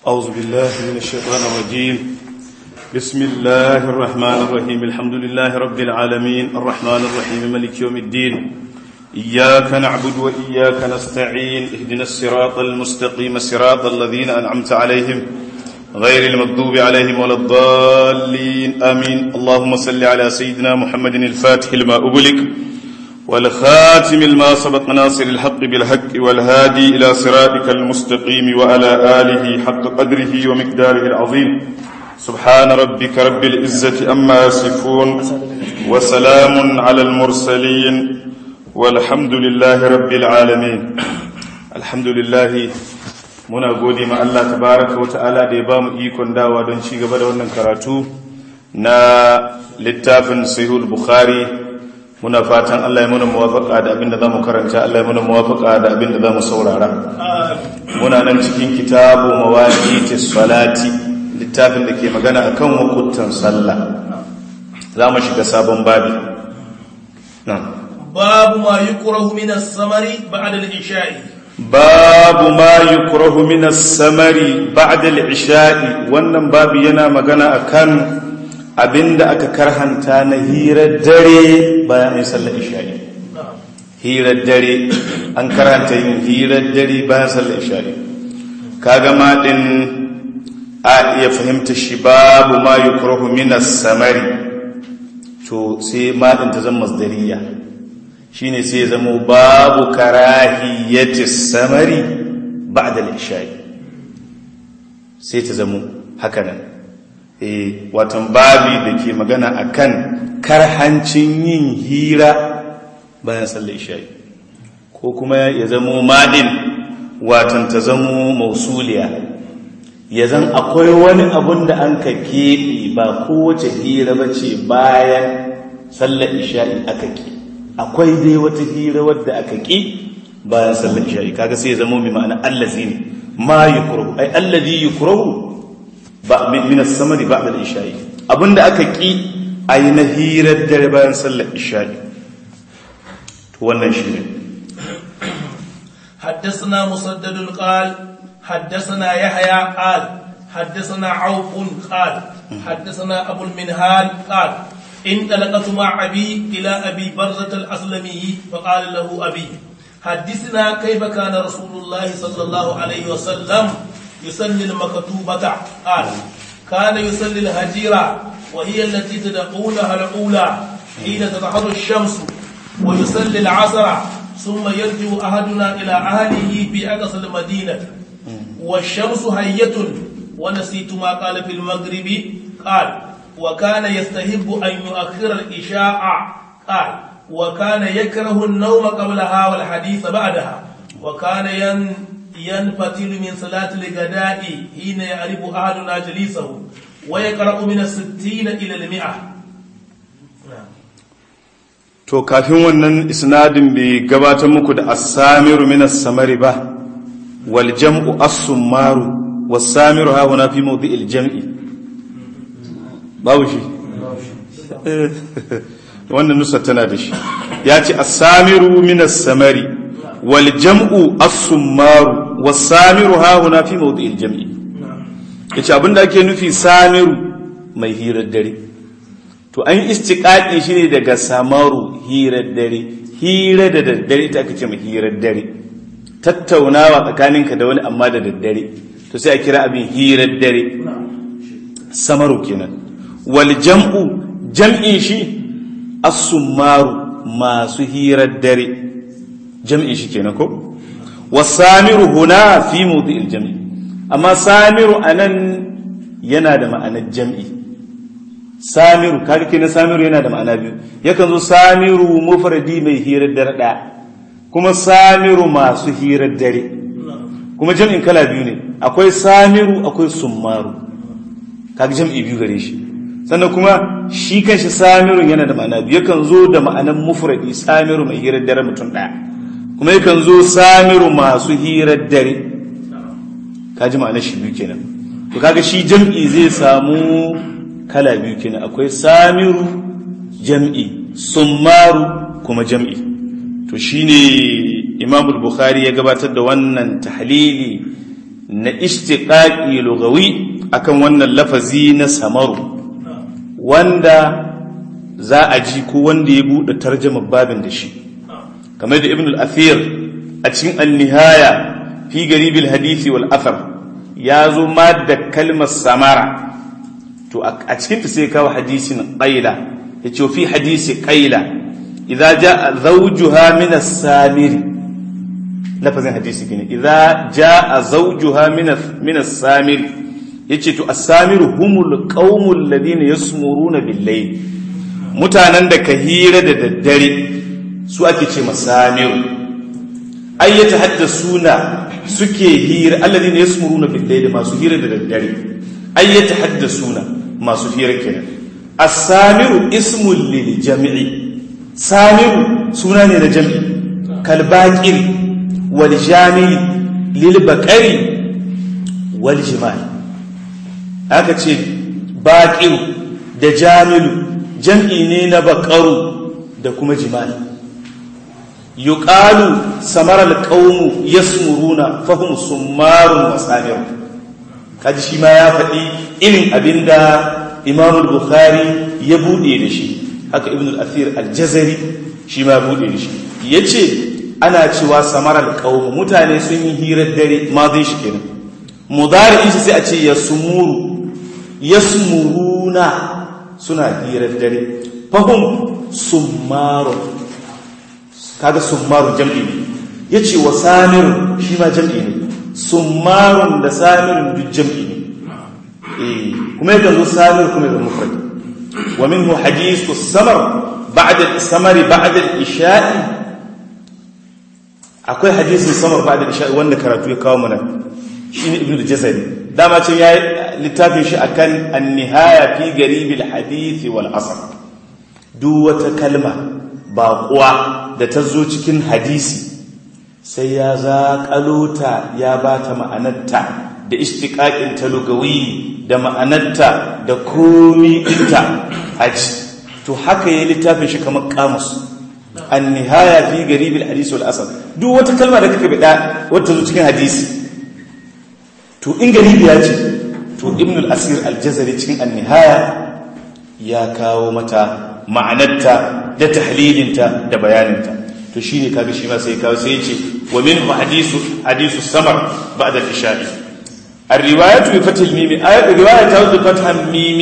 أعوذ بالله من الشيطان الرجيم بسم الله الرحمن الرحيم الحمد لله رب العالمين الرحمن الرحيم ملك يوم الدين إياك نعبد وإياك نستعين اهدنا الصراط المستقيم صراط الذين أنعمت عليهم غير المغضوب عليهم ولا الضالين آمين اللهم صل على سيدنا محمد الفاتح لما أغلق والخاتم لما سبق ناصر الحق بالحق والهادي إلى صراطك المستقيم وعلى آله حق قدره ومقداره العظيم سبحان ربك رب العزة أما يصفون وسلام على المرسلين والحمد لله رب العالمين الحمد لله muna gode ma Allah tabaraka wa ta'ala da ya bamu ikon dawa don ci gaba da wannan karatu na littafin sahihul bukhari muna fatan Allah ya muna muwafaka da abinda zamu karanta Allah ya muna muwafaka da abinda zamu saurara muna nan cikin kitabu mawaqitis salati littafin da ke magana akan wakutan sallah zamu shiga sabon babi babu ma yukrahu min as-samari ba'da al-isha'i babu ma yukrahu min as-samari ba'da al-isha'i wannan babu yana magana akan abinda aka karhanta na hirar dare bayan yin sallar isha'i hirar dare an karhanta yin hirar dare bayan sallar isha'i kaga ma din a iya fahimta shi babu ma yukrahu min as-samari to sai ma din ta zama masdariya shine sai ya zama babu karahiyati samari ba'da al-isha'i sai ta zama haka nan eh watan babi da ke magana akan karhancin yin hira bayan sallar isha'i ko kuma ya zama madin watan ta zama mausuliya ya zan akwai wani abun da an ka keɓe ba kowace hira ba ce bayan sallar isha'i aka ke akwai dai wata hira wadda aka ƙi bayan sallar isha'i kaga sai ya zama mai ma'ana allazi ne ma yukrahu ai allazi yukrahu ba min as-samari ba'da al-isha'i abinda aka ƙi ai na hirar dare bayan sallar isha'i to wannan shine حدثنا مسدد قال حدثنا يحيى قال حدثنا عوف قال حدثنا أبو المنهال قال انطلقت مع أبي إلى أبي برزة الأسلمي فقال له أبي حدثنا كيف كان رسول الله صلى الله عليه وسلم يصلي المكتوبة قال كان يصلي الهجيرة وهي التي تدعونها الأولى حين تظهر الشمس ويصلي العصر ثم يرجع أحدنا إلى أهله في أقصى المدينة والشمس هية ونسيت ما قال في المغرب قال وكان يستحب أن يؤخر الإشاء قال وكان يكره النوم قبلها والحديث بعدها وكان ين ينفتل من صلاة الغداء حين يعرف أحدنا جليسه ويقرأ من الستين إلى المئة to kafin wannan isnadin bai gabatar muku da as-samiru min as-samari ba wal jam'u as-summaru was-samiru ha huna fi mawdi'il jam'i babu shi wannan nusa tana da shi ya ce as-samiru min as-samari wal jam'u as-summaru was-samiru ha huna fi mawdi'il jam'i yace abinda ake nufi samiru mai hirar dare to an istiqaqi shi ne daga samaru hirar dare hira da daddare ita aka ce mai hirar dare tattaunawa tsakaninka da wani amma da daddare to sai a kira abin hirar dare samaru kenan wal jam'u jam'in shi as-summaru masu hirar dare jam'in shi kenan ko wasamiru huna fi mawdi'il jam'i amma samiru anan yana da ma'anar jam'i samiru kaga kenan samiru yana da ma'ana biyu yakan zo samiru mufradi mai hirar dare ɗaya kuma samiru masu hirar dare kuma jam'in kala biyu ne akwai samiru akwai summaru kaga jam'i biyu gare shi sannan kuma shi kanshi samirun yana da ma'ana biyu yakan zo da ma'anan mufradi samiru mai hirar dare mutum ɗaya kuma yakan zo samiru masu hirar dare kaji ma'anar shi biyu kenan to kaga shi jam'i zai samu kala biyu kenan akwai samiru jam'i summaru kuma jam'i to shine imam bukhari ya gabatar da wannan tahlili na ishtiqaqi lugawi akan wannan lafazi na samaru wanda za a ji ko wanda ya buɗe tarjamar babin da shi kamar da ibn al-athir a cikin al-nihaya fi garibil hadisi wal athar ya zo ma da kalmar samara to a cikin ta sai kawo hadisin qaila yace fi hadisi qaila idza jaa zawjuha min as-samiri lafazin hadisi kine idza jaa zawjuha min min as-samiri yace to as-samiru humul qaumul ladina yasmuruna bil-layl mutanen da ka hira da daddare su ake ce masamiru ai ya tahaddasuna suke hira alladhina yasmuruna bil layli masu hira da daddare ai ya tahaddasuna masu hira kenan as-samiru ismul lil jam'i samiru suna ne na jam'i kal baqir wal jami lil baqari wal jimal aka ce baqir da jamilu jam'i ne na baqaru da kuma jimali yuqalu samara alqawmu yasmuruna fahum summarun wasamir kaji shi ma ya faɗi irin abinda Imam al-Bukhari ya bude da shi haka Ibn al-Athir al-Jazari shi ma bude da shi yace ana cewa samara alqawmu mutane sun yi hirar dare ma zai shi kenan mudari shi sai a ce yasmuru yasmuruna suna hirar dare fahum summarun kaga summarun jam'i ne yace wa samirun shi ma jam'i ne summarun da samirun duk jam'i ne eh kuma yakan zo samir kuma yakan mufrad wa minhu hadithu samar ba'da samari ba'da al-isha'i akwai hadisin samar ba'da al-isha'i wanda karatu ya kawo mana shine ibnu al-jazari dama ce yayi littafin shi akan an-nihaya fi garibil hadith wal asr duk wata kalma baƙuwa da ta zo cikin hadisi sai ya zaƙalo ta ya ba ta ma'anarta da ishtiƙaƙin ta lugawi da ma'anarta da komi ɗinta haji to haka ya littafin shi kamar kamus an nihaya fi garibil hadisi wal asar duk wata kalma da kaka bida wata zo cikin hadisi to in garibi ya ce to ibn al-asir al-jazari cikin an nihaya ya kawo mata ma'anarta da tahlilinta da bayaninta to shine kaga shi ma sai kawo sai yace wa minhu hadisu hadisu samar ba'da al-isha'i ar-riwayatu bi fath al-mim ayat riwaya ta bi fath al-mim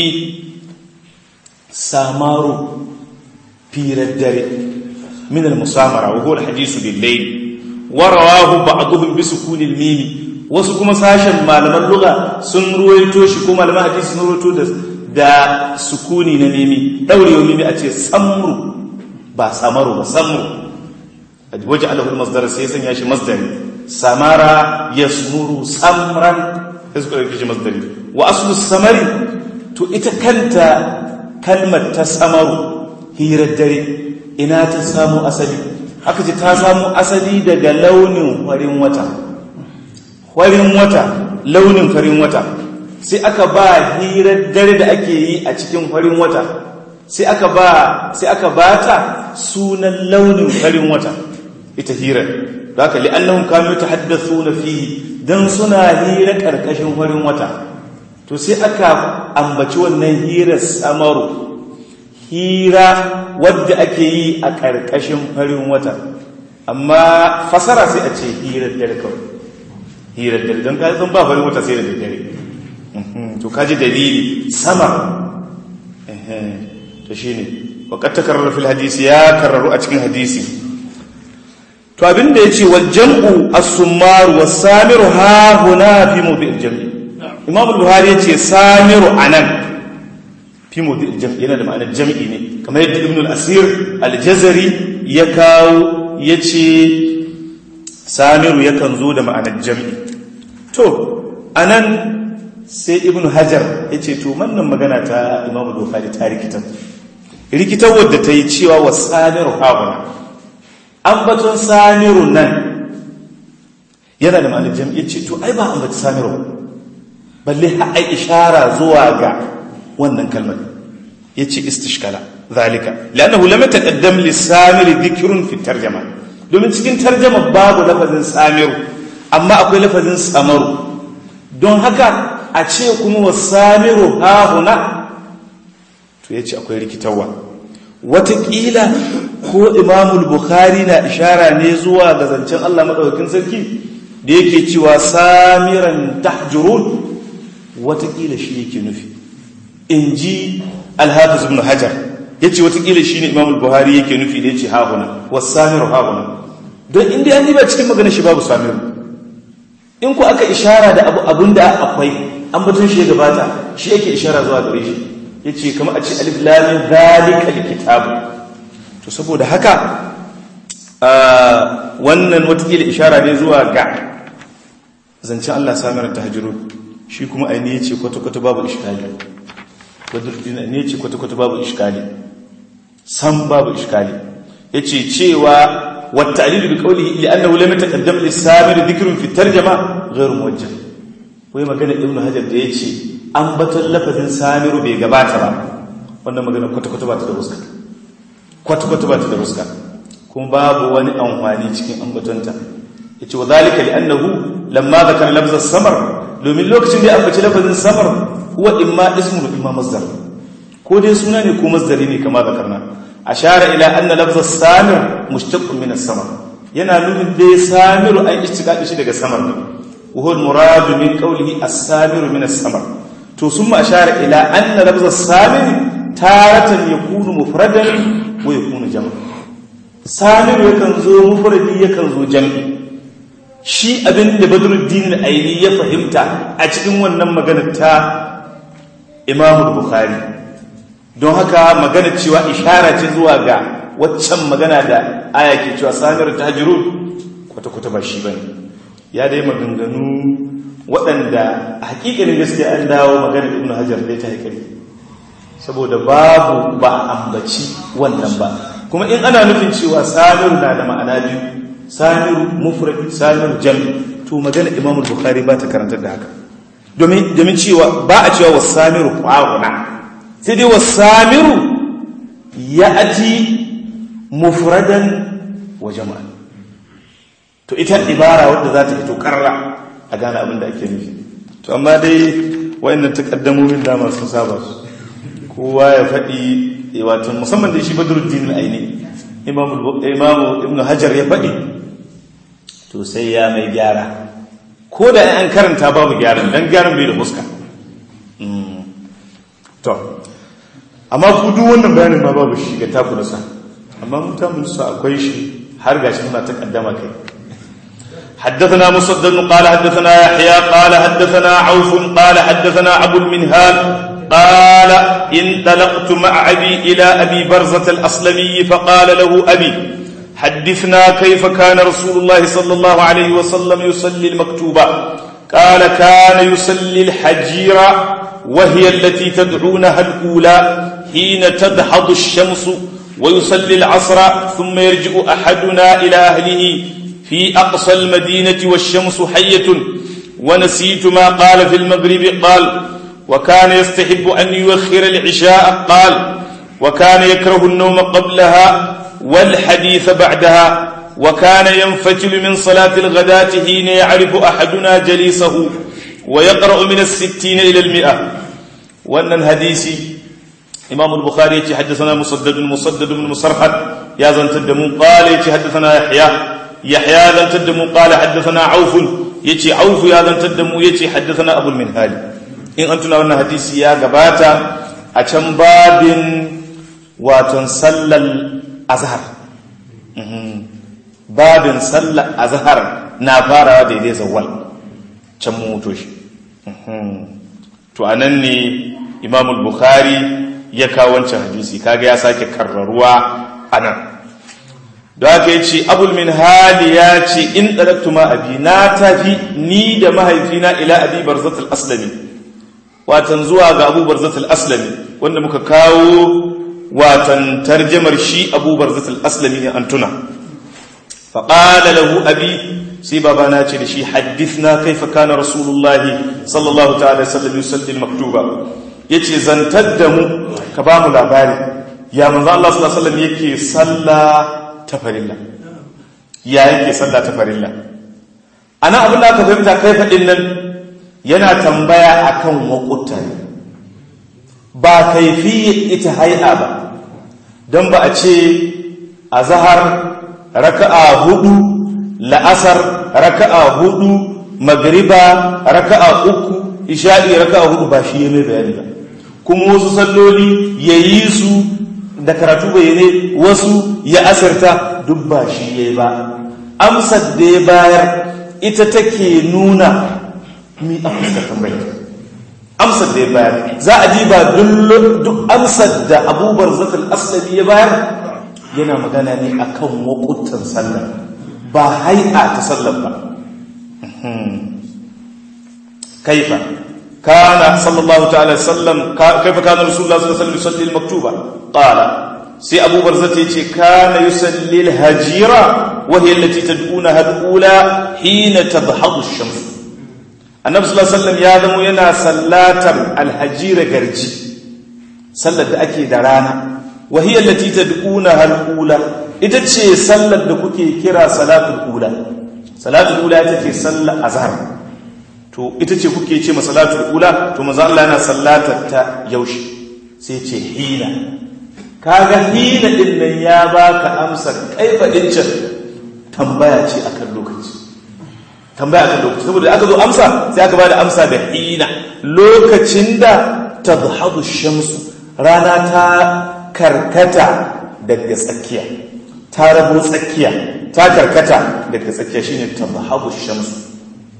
samaru fi dare min al-musamara wa huwa al-hadisu bil-layl wa rawahu ba'dhum bi sukun al-mim wasu kuma sashen malaman lugha sun ruwaito shi kuma malaman hadisi sun ruwaito da da sukuni na mimi daurewa mimi a ce samru ba samaru ba samru waje alahul masdar sai sanya shi masdari samara yasmuru samran sai suka rike shi masdari wa aslu samari to ita kanta kalmar ta samaru hirar dare ina ta samu asali aka ce ta samu asali daga launin farin wata farin wata launin farin wata sai aka ba hirar dare da ake yi a cikin farin wata sai aka ba sai aka bata sunan launin farin wata ita hirar da haka li'annahum kanu tahaddathuna fihi dan suna hira karkashin farin wata to sai aka ambaci wannan hirar samaru hira wadda ake yi a karkashin farin wata amma fasara sai a ce hirar dare kawai hirar dare don kaji ba farin wata sai da dare to kaji dalili sama to shine waqad takarrara fil hadisi ya karraru a cikin hadisi to abinda yace wal jam'u as-summar was-samiru ha huna fi mawdi'il jam'i imam al-buhari yace samiru anan fi mawdi'il jam'i yana da ma'anar jam'i ne kamar yadda ibn al-asir al-jazari ya kawo yace samiru yakan zo da ma'anar jam'i to anan sai ibn hajar yace to wannan magana ta imam al-bukhari ta rikitar rikitar wadda ta yi cewa wa samiru hauna ambaton samiru nan yana da ma'anar jam'i ce to ai ba ambaci samiru balle ai ishara zuwa ga wannan kalmar yace istishkala zalika lannahu lam yataqaddam lis-samiri dhikrun fi tarjama domin cikin tarjama babu lafazin samiru amma akwai lafazin samaru don haka a ce kuma wasamiru hahuna to ya ce akwai rikitarwa watakila ko imamul bukhari na ishara ne zuwa ga zancen allah maɗaukakin sarki da yake cewa samiran tahjurun watakila shi yake nufi in ji alhafiz ibn hajar ya ce watakila shi ne imamul buhari yake nufi da ya ce hahuna wasamiru hahuna don inda an ba cikin magana shi babu samiru in ku aka ishara da abu abun da akwai an batun shi ya gabata shi yake ishara zuwa gare shi ya ce kama a ce alif lamin zalika kitabu to saboda haka wannan watakila ishara ne zuwa ga zancen Allah samar ta hajjiru shi kuma aini ya ce kwata-kwata babu ishkali wadda ne ce kwata-kwata babu ishkali san babu ishkali ya ce cewa والتعليل بقوله لأنه لم يتقدم للسامر ذكر في الترجمة غير موجه wai magana ibn hajar da ya ce an batun lafazin samiru bai gabata ba wannan magana kwata-kwata ba ta da fuska kwata-kwata ba ta da fuska kuma babu wani amfani cikin ambatonta ya ce wa zalika li annahu lamma zakar lafzar samar domin lokacin da ya ambaci lafazin samar huwa imma ismu imma masdar ko dai suna ne ko masdari ne kama zakarna ashara ila anna lafzar samir mushtaqqun min as-samar yana nufin dai samiru an istiqaqi shi daga samar ne وهو المراد من قوله السامر من السمر تو ثم أشار إلى أن لفظ السامر تارة يكون مفردا ويكون جمع سامر يكن زو مفرد يكن زو جمع shi abin da badruddin aini ya fahimta a cikin wannan maganar ta imamu bukhari don haka magana cewa ishara ce zuwa ga waccan magana da aya ke cewa samir tahjirun kwata-kwata ba shi bane ya dai maganganu waɗanda a hakikalin gaskiya an dawo maganar ibn hajar dai ta haikali saboda babu ba a ambaci wannan ba kuma in ana nufin cewa samiru na da ma'ana biyu samiru mufrad samiru jami to maganar imam bukhari ba ta karantar da haka domin domin cewa ba a cewa wasamiru qawuna sai dai wasamiru ya'ti mufradan wa jama'a to ita ibara wadda za ta fito karra a gane abin da ake nufi to amma dai wayannan takaddamomin dama sun saba su kowa ya faɗi wato musamman da shi badruddin al-aini imamu imamu ibnu hajar ya faɗi to sai ya mai gyara ko da an karanta babu gyaran dan gyaran bai da fuska to amma ku duk wannan bayanin ma babu shi ga taku da sa amma mutanen su akwai shi har gashi muna takaddama kai حدثنا مسدد قال حدثنا يحيى قال حدثنا عوف قال حدثنا أبو المنهال قال انطلقت مع أبي إلى أبي برزة الأسلمي فقال له أبي حدثنا كيف كان رسول الله صلى الله عليه وسلم يصلي المكتوبة قال كان يصلي الحجيرة وهي التي تدعونها الأولى حين تدحض الشمس ويصلي العصر ثم يرجع أحدنا إلى أهله في أقصى المدينة والشمس حية ونسيت ما قال في المغرب قال وكان يستحب أن يؤخر العشاء قال وكان يكره النوم قبلها والحديث بعدها وكان ينفتل من صلاة الغداة حين يعرف أحدنا جليسه ويقرأ من الستين إلى المئة وأن الحديث إمام البخاري حدثنا مسدد مسدد بن مسرحد يا زنتدمون قال حدثنا يحيى يحيى ذن تدمو قال حدثنا عوف يتي عوف يا ذن تدمو يتي حدثنا أبو المنهال إن أنتنا وانا حديثي يا قباتا أتم باب واتن صلى الأزهر باب صلى الأزهر نافارا دي دي زوال تمو توش to anan ne imam al-bukhari ya kawo wancan hadisi kaga ya sake karraruwa anan da haka ya ce abul min hali ya ce in ɗarattu ma abi na tafi ni da mahaifina ila abi barzatul aslami watan zuwa ga abu barzatul aslami wanda muka kawo watan tarjamar shi abu barzatul aslami ne an tuna faƙala lahu abi sai babana ce da shi haddithna kaifa kana rasulullahi sallallahu ta'ala sallam yusalli maktuba yace zantar da mu ka ba mu labari ya manzo Allah sallallahu alaihi wasallam yake sallah ta farilla ya yake sallah ta farilla ana abin da aka fahimta kai faɗin nan yana tambaya akan waƙuta ba kaifiyar ita hai'a ba don ba a ce a zahar raka'a hudu la'asar raka'a hudu magriba raka'a uku isha'i raka'a hudu ba shi ya mai bayani ba kuma wasu salloli ya yi su da karatu bayyane wasu ya asirta duk ba shi ya yi ba amsar da ya bayar ita take nuna mi a fuskar tambayar amsar da ya bayar za a ji ba duk amsar da abubuwar zafin asali ya bayar yana magana ne akan wakutan sallar ba hai'a ta sallar ba kaifa kana sallallahu ta'ala sallam kaifa kana rasulullah sallallahu alaihi wasallam yusalli al-maktuba qala sai abu barzata yace kana yusalli al-hajira wa hiya allati tad'unaha al-ula hina tadhhadu ash-shams annabi sallallahu alaihi wasallam ya zamo yana sallatar al-hajira garji sallar da ake da rana wa hiya allati tad'unaha al-ula ita ce sallar da kuke kira salatul ula salatul ula ita ce sallar azhar to ita ce kuke ce ma salatul ula to manzo Allah yana sallatar ta yaushe sai ce hina kaga hina din nan ya baka amsar kaifa din can tambaya ce akan lokaci tambaya akan lokaci saboda aka zo amsa sai aka bada amsa da hina lokacin da tadhhadu shamsu rana ta karkata daga tsakiya ta rabo tsakiya ta karkata daga tsakiya shine tadhhabu shamsu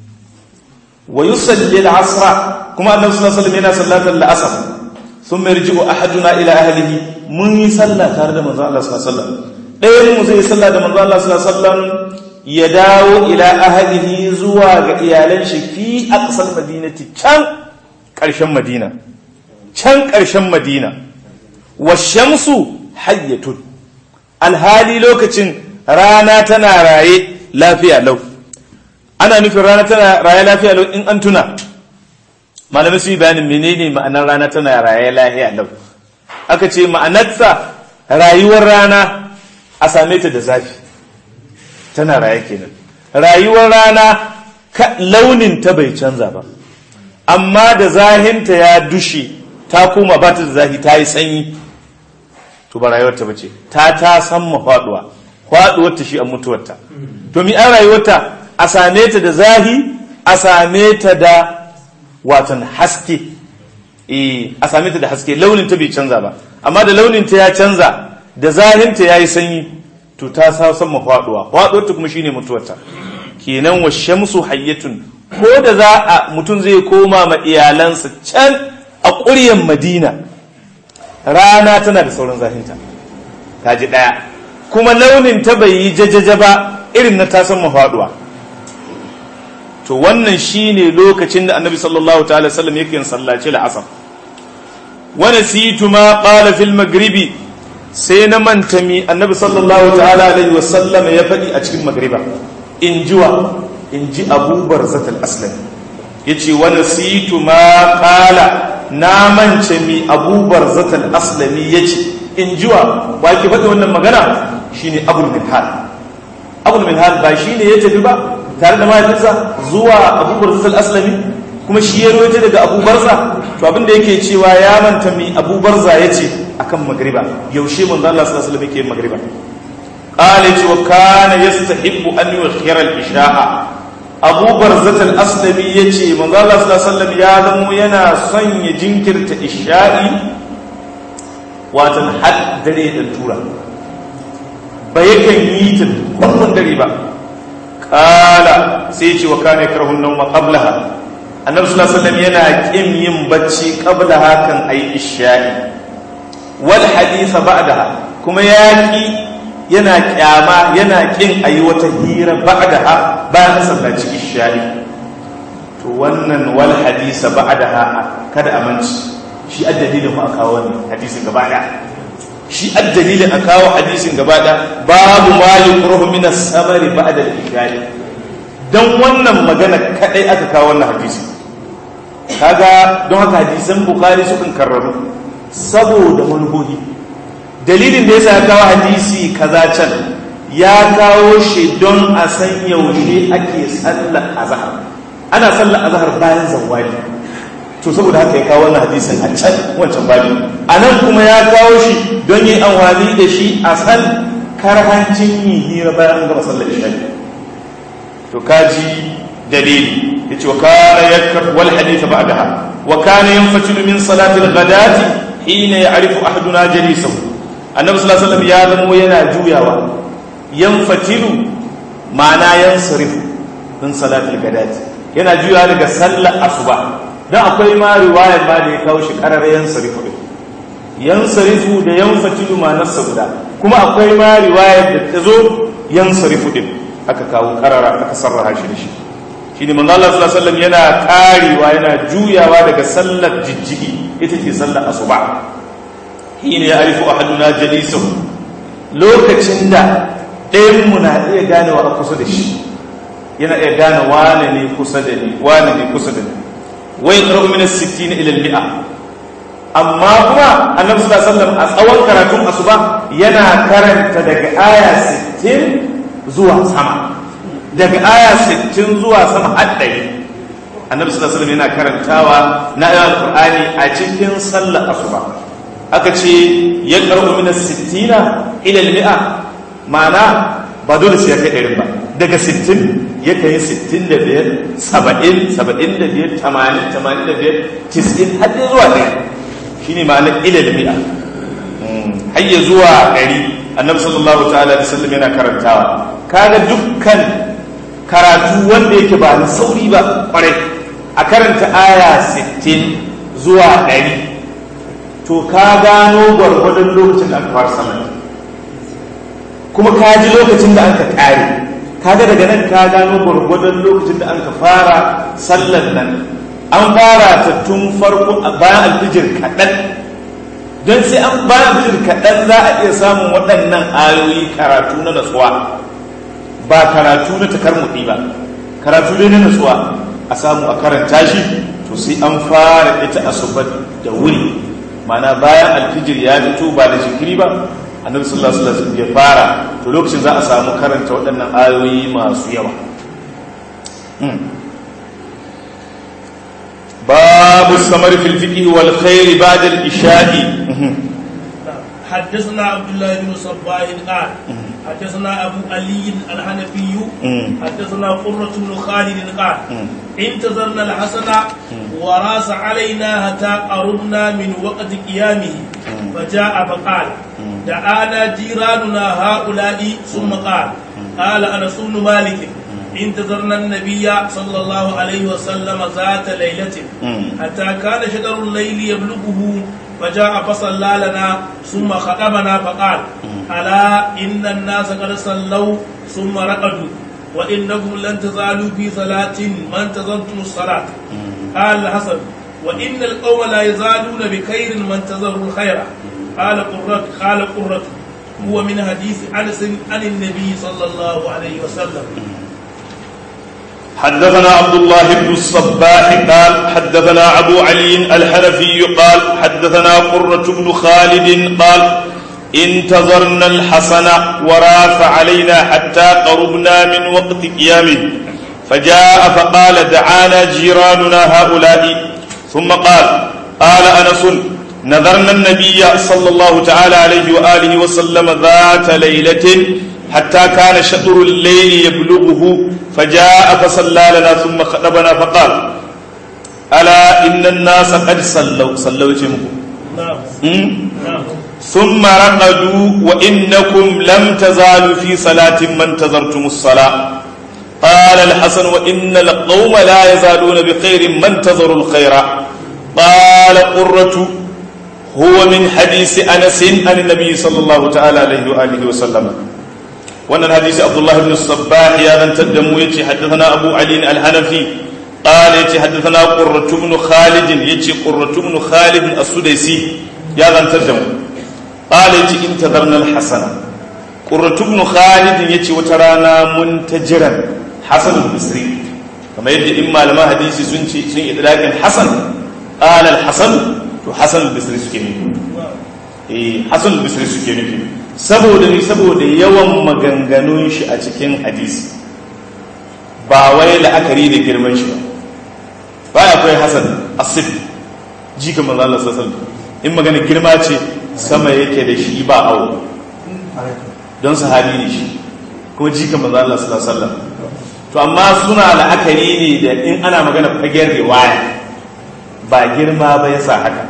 wa yusalli al-asr kuma annabi sallallahu alaihi wasallam yana sallatar al-asr thumma yarji'u ahaduna ila ahlihi mun yi sallah tare da manzo Allah sallallahu alaihi wasallam ɗayan mu zai sallah da manzo Allah sallallahu alaihi wasallam ya dawo ila ahlihi zuwa ga iyalan shi fi aqsal madinati can ƙarshen madina can ƙarshen madina wa shamsu hayyatun alhali lokacin rana tana raye lafiya lau ana nufin rana tana raye lafiya lau in an tuna malamai su yi bayanin menene ma'anar rana tana raye lafiya lau aka ce ma'anarsa rayuwar rana a same ta da zafi tana raye kenan rayuwar rana launin ta bai canza ba amma da zahinta ya dushe ta koma ba ta da zafi ta yi sanyi to ba rayuwarta ba ce ta ta san mafaduwa faduwarta shi a mutuwarta to mi an rayuwarta a same ta da zahi a same ta da watan haske eh a same ta da haske launin ta bai canza ba amma da launin ta ya canza da zahinta yayi sanyi to ta sa san mafaduwa faduwarta kuma shine mutuwarta kenan wa shamsu hayyatun ko da za a mutum zai koma ma iyalansa can a ƙuryan madina rana tana da sauran zahinta ta ji ɗaya kuma launin ta bai yi jajaja ba irin na tasan mafaduwa to wannan shine lokacin da annabi sallallahu ta'ala sallam yake yin sallaci la'asar wani situ ma qala fil magribi sai na manta mi annabi sallallahu ta'ala alaihi wasallam ya faɗi a cikin magriba in jiwa in ji abubar zatal aslam yace wani situ ma qala na mance mi abubar zatal aslami ya ce in jiwa ba ki faɗi wannan magana shine abul minhal abul minhal ba shine ya tafi ba tare da mahaifinsa zuwa abubar zatal aslami kuma shi ya roje daga abubarza to abin da yake cewa ya manta mi abubarza ya ce akan magriba yaushe manzo Allah sallallahu alaihi wasallam yake magriba qala ce wa kana yastahibbu an yukhira al-isha'a abu barzatal aslami ya ce manzo Allah sallallahu alaihi wasallam ya zamo yana son ya jinkirta isha'i watan had dare da tura ba yakan yi ta wannan dare ba kala sai ce wa kana yakrahun nawma qablaha annabi sallallahu alaihi wasallam yana kin yin bacci qablaha kan ayi isha'i wal hadith ba'daha kuma yaki yana kyama yana kin ayi wata hira ba'daha bayan sallaci isha'i to wannan wal hadisa ba'daha kada aminci shi addalilin mu aka wannan hadisin gaba da shi addalilin aka kawo hadisin gaba da babu ma yukrahu min as-samari ba'da al-isha'i dan wannan magana kadai aka kawo wannan hadisi kaga don haka hadisan bukhari sukan karraru saboda manuhohi dalilin da yasa ya kawo hadisi kaza can ya kawo shi don a san yaushe ake sallar azhar ana sallar azhar bayan zawali to saboda haka ya kawo wannan hadisin a can wancan babi a nan kuma ya kawo shi don yin amfani da shi a san karhancin yin hira bayan an gama sallar isha'i to kaji dalili yace wa kana yakra wal hadith ba'daha wa kana yanfatilu min salati al-ghadati hina ya'rifu ahaduna jalisahu annabi sallallahu alaihi wasallam ya zamo yana juyawa yanfatilu ma'ana yansarifu min salati al-ghadati yana juyawa daga sallar asuba dan akwai ma riwayar ma da ya kawo shi qarar yansarifu yansarifu da yanfatilu ma nafsa guda kuma akwai ma riwayar da ta zo yansarifu din aka kawo karara aka sarraha shi da shi shi ne manzo Allah sallallahu alaihi wasallam yana karewa yana juyawa daga sallar jijjigi ita ce sallar asuba hina ya arifu ahaduna jalisahu lokacin da ɗayan mu na iya ganewa a kusa da shi yana iya gane wane ne kusa da ni wane ne kusa da ni wa yaqra'u min as-sittin ila al-mi'a amma kuma annabi sallallahu alaihi wasallam a tsawon karatun asuba yana karanta daga aya 60 zuwa sama daga aya 60 zuwa sama har ɗari annabi sallallahu alaihi yana karantawa na ayoyin qur'ani a cikin sallar asuba aka ce ya qara'u min as-sittina ila al-mi'a ma'ana ba dole sai ya kai ɗarin ba daga 60 ya kai 65 70 75 80 85 90 har zuwa ɗaya shine ma'anar ila al-mi'a har ya zuwa ɗari annabi sallallahu ta'ala da sallam yana karantawa kaga dukkan karatu wanda yake ba na sauri ba kwarai a karanta aya 60 zuwa 100 to ka gano gwargwadon lokacin da aka fara sama kuma ka ji lokacin da aka kare kaga daga nan ka gano gwargwadon lokacin da aka fara sallan nan an fara ta tun farko bayan alfijir kaɗan don sai an bayan alfijir kaɗan za a iya samun waɗannan ayoyi karatu na natsuwa ba karatu na takarmuɗi ba karatu ne na natsuwa a samu a karanta shi to sai an fara ita asuba da wuri mana bayan alfijir ya fito ba da jikiri ba annabi sallallahu alaihi wasallam ya fara to lokacin za a samu karanta waɗannan ayoyi masu yawa babu samar fil fiqh wal khair ba'da al isha'i حدثنا عبد الله بن صباح قال حدثنا ابو علي الحنفي حدثنا قرة بن خالد قال انتظرنا الحسن وراس علينا حتى قربنا من وقت قيامه فجاء فقال دعانا جيراننا هؤلاء ثم قال قال انس بن مالك انتظرنا النبي صلى الله عليه وسلم ذات ليلة حتى كان شجر الليل يبلغه فجاء فصلى لنا ثم خطبنا فقال ألا إن الناس قد صلوا ثم رقدوا وإنكم لن تزالوا في صلاة ما انتظرتم الصلاة قال الحسن وإن القوم لا يزالون بخير ما انتظروا الخير قال قرة قال قرة هو من حديث أنس عن النبي صلى الله عليه وسلم حدثنا عبد الله بن الصباح قال حدثنا أبو علي الحنفي قال حدثنا قرة بن خالد قال انتظرنا الحسن وراف علينا حتى قربنا من وقت قيامه فجاء فقال دعانا جيراننا هؤلاء ثم قال قال أنس نذرنا النبي صلى الله تعالى عليه وآله وسلم ذات ليلة حتى كان شطر الليل يبلغه فجاء فصلى لنا ثم خطبنا فقال ألا إن الناس قد صلوا صلوا جمكم نعم ثم رقدوا وإنكم لم تزالوا في صلاة ما انتظرتم الصلاة قال الحسن وإن القوم لا يزالون بخير ما انتظروا الخير قال قرة هو من حديث أنس عن النبي صلى الله تعالى عليه وآله وسلم وأن الحديث عبد الله بن الصباح يا من تدم يتي حدثنا أبو علي الحنفي قال يتي حدثنا قرة بن خالد يتي قرة بن خالد السديسي يا من تدم قال يتي انتظرنا الحسن قرة بن خالد يتي وترانا منتجرا حسن البصري كما يدي إما لما حديثي سنتي سن إدراك الحسن قال الحسن تو حسن البصري سكيني eh hasan bisri suke nufi saboda ni saboda yawan maganganun shi a cikin hadisi ba wai la'akari da girman shi ba baya akwai hasan asif jika manzo Allah sallallahu alaihi wasallam in magana girma ce sama yake da shi ba awo don sahabi ne shi kuma jika manzo Allah sallallahu alaihi wasallam to amma suna la'akari ne da in ana magana fagen riwaya ba girma ba yasa haka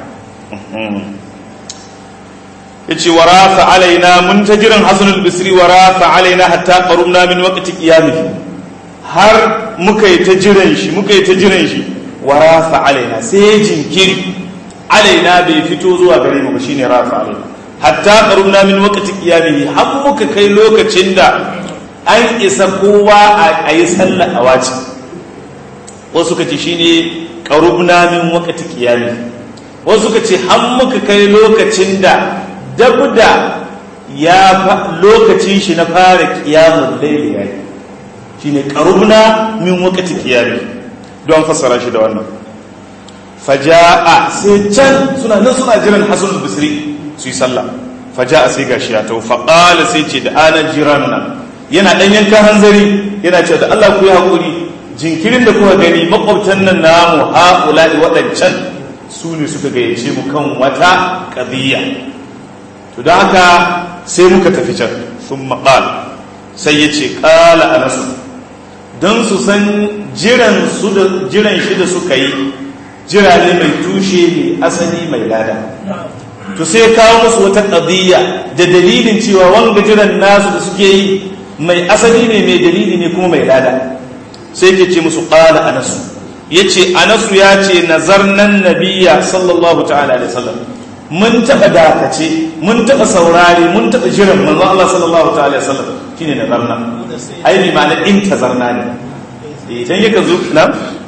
yace wa rafa alaina mun ta jiran hasan al-bisri wa rafa alaina hatta qarumna min waqti qiyamihi har muka yi ta jiran shi muka yi ta jiran shi wa rafa alaina sai jinkiri alaina bai fito zuwa gare mu ba shine rafa alaina hatta qarumna min waqti qiyamihi har muka kai lokacin da an isa kowa a yi sallah a wace wasu kace shine qarumna min waqti qiyamihi wasu kace har muka kai lokacin da dabda ya lokacin shi na fara qiyamul layl yayi shine qarubna min waqti qiyami don fassara shi da wannan faja'a sai can suna nan suna jiran hasan bisri su yi sallah faja'a sai gashi ya tau faqala sai ce da ana jiranna yana dan yanka hanzari yana ce da Allah ku yi hakuri jinkirin da kuka gani makwabtan nan namu haula'i waɗancan su ne suka gayyace mu kan wata qadiyya to da haka sai muka tafi can sun maƙal sai ya ce ƙala a nasu don su san jiran shi da suka yi jira ne mai tushe mai asali mai lada to sai kawo musu wata ƙadiyya da dalilin cewa wanga jiran nasu da suke yi mai asali ne mai dalili ne kuma mai lada sai ke ce musu ƙala a nasu ya ce a nasu ya ce nazarnan nabiya sallallahu ta'ala alaihi wasallam mun taɓa dakace mun taɓa saurari mun taɓa jiran manzo Allah sallallahu ta'ala alaihi wasallam shine nazarna ai bi ma'ana in tazarna ne idan yaka zo na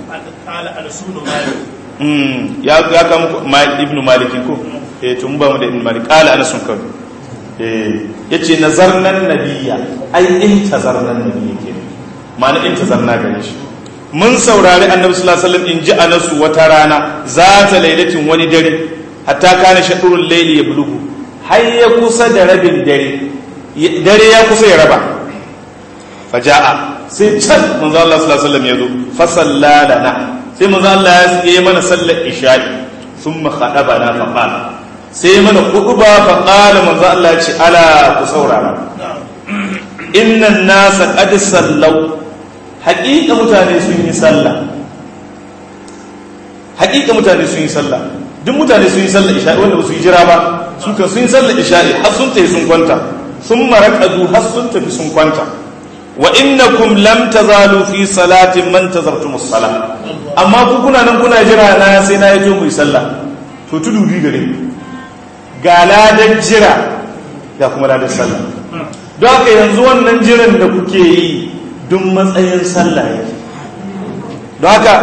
mm ya ya ka muku ibn malik ko eh to mun ba mu da ibn malik qala ana sun kan eh yace nazarna nabiyya ai in tazarna nabiyya ke ma'ana in tazarna gare shi mun saurari annabi sallallahu alaihi wasallam in ji anasu wata rana za ta lailatin wani dare hatta kana shaɗurun laili ya bulugu har ya kusa da rabin dare dare ya kusa ya raba faja'a sai can manzo Allah sallallahu alaihi wasallam ya zo fa sallalana sai manzo Allah ya yi mana sallar isha'i thumma khadabana fa qala sai mana khutba fa qala manzo Allah ya ce ala ku saurara innan nasa qad sallau haƙiƙa mutane sun yi sallah haƙiƙa mutane sun yi sallah duk mutane sun yi sallah isha'i wanda ba su yi jira ba su kan sun yi sallah isha'i har sun tafi sun kwanta sun maraƙadu har sun tafi sun kwanta wa innakum lam tazalu fi salatin man tazartum as-sala amma ku kuna nan kuna jira na sai na yato mu yi sallah to tudu bi gare ga ladan jira ga kuma ladan sallah don haka yanzu wannan jiran da kuke yi duk matsayin sallah yake don haka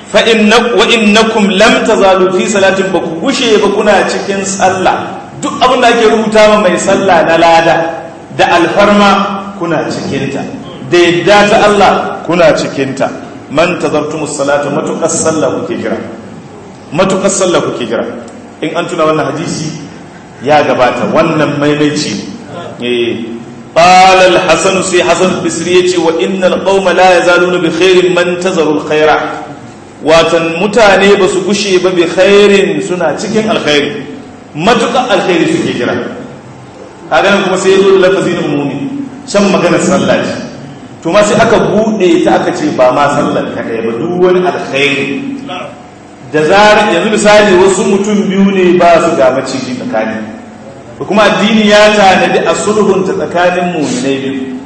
wa'innakum lam tazalu fi salatin ba ku gushe ba kuna cikin sallah duk abin da ake rubuta ma mai sallah na lada da alfarma kuna cikinta da yadda ta Allah kuna cikinta man tazartumus salata matuƙar sallah kuke jira matuƙar sallah kuke jira in an tuna wannan hadisi ya gabata wannan maimaici eh قال الحسن سي حسن البصري وان القوم لا يزالون بخير من تزروا الخير watan mutane ba su gushe ba bi khairin suna cikin alkhairi matuƙa alkhairi suke jira kaga nan kuma sai ya zo da lafazi na umumi can maganar sallah ce to ma sai aka buɗe ta aka ce ba ma sallar kaɗai ba duk wani alkhairi da zarar yanzu misali wasu mutum biyu ne ba su ga maciji tsakani da kuma addini ya tanadi a sulhunta tsakanin muminai biyu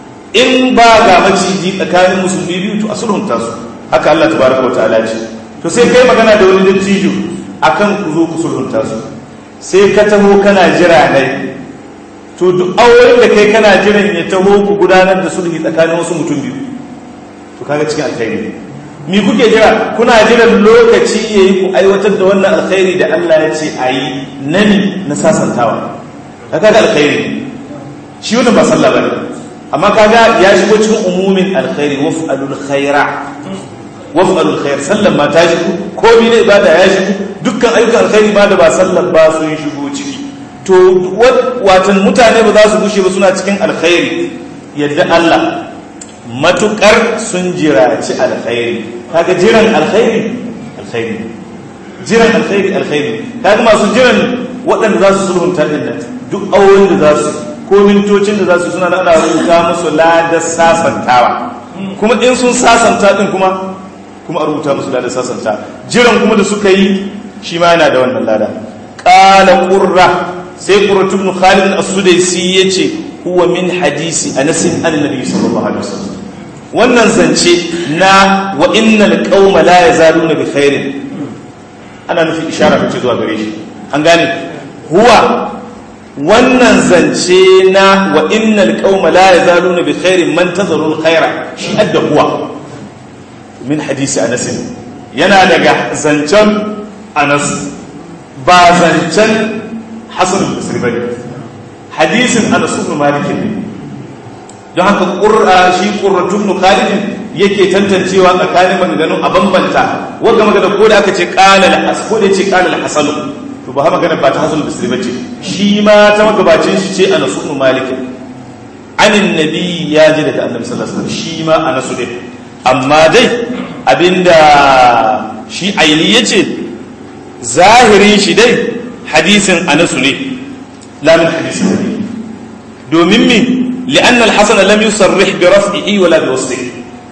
in ba ga maciji tsakanin musulmi biyu to a sulhunta su haka Allah tabaraka wa ta'ala ce to sai kai magana da wani dattijo akan ku zo ku sulhunta su sai ka taho kana jira ne to duk auren da kai kana jiran ya taho ku gudanar da sulhi tsakanin wasu mutum biyu to kaga cikin alkhairi mi kuke jira kuna jiran lokaci yayi ku aiwatar da wannan alkhairi da Allah ya ce ayi nani na sasantawa kaga alkhairi shi wannan ba sallah bane amma kaga ya shigo cikin umumin alkhairi waf'alul khaira waf'alul khair sallan ma ta shigo komai ne ibada ya shigo dukkan ayyukan alkhairi ma da ba sallan ba sun shigo ciki to watan mutane ba za su gushe ba suna cikin alkhairi yadda Allah matukar sun jiraci alkhairi kaga jiran alkhairi alkhairi jiran alkhairi alkhairi kaga masu jiran waɗanda za su sulhunta din nan duk auren da za su ko mintocin da za su suna da ana rubuta musu ladar sasantawa kuma in sun sasanta din kuma kuma a rubuta musu ladar sasanta jiran kuma da suka yi shi ma yana da wannan lada qala qurra sai qurratu ibn khalid as-sudaisi yace huwa min hadisi anas an nabi sallallahu alaihi wasallam wannan zance na wa innal qauma la yazaluna bi khairin ana nufi ishara ce zuwa gare shi an gane huwa wannan zance na wa innal qauma la yazaluna bi khairin man tazaru al khaira shi adda huwa min hadisi anas yana daga zancen anas ba zancen hasan al-basri bane hadisin anas ibn malik ne don haka qur'a shi qurratu ibn khalid yake tantancewa tsakanin maganganun a bambanta wanda magana ko da aka ce qala al-as ko da ce qala al-hasan to ba magana ba ta hasan al-basri bace shi ma ta magabacin shi ce anas ibn malik anin nabi ya ji daga annabi sallallahu alaihi wasallam shi ma anas ne amma dai abinda shi aini yace zahirin shi dai hadisin anas ne la min hadisin nabi domin min لأن الحسن لم يصرح برفعه ولا بوصله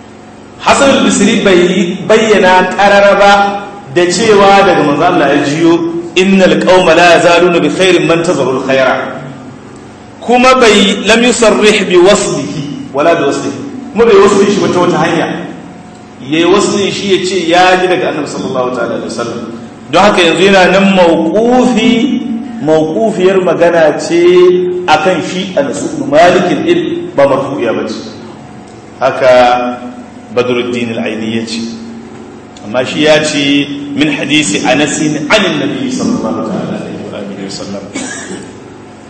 حسن البصري بينا قرربا da cewa daga manzo Allah ya jiyo innal qauma la yazaluna bi khairin man tazaru al khaira kuma bai lam yusarrih bi waslihi wala bi waslihi kuma bai wasli shi wata wata hanya yayi wasli shi ya ce ya ji daga annabi sallallahu ta'ala alaihi wasallam don haka yanzu yana nan mawqufi mawqufiyar magana ce akan shi anas ibn malik din ba marfu'iya bace haka badruddin al-aini yace amma shi ya ce min hadisi anas an annabi sallallahu alaihi wa alihi wasallam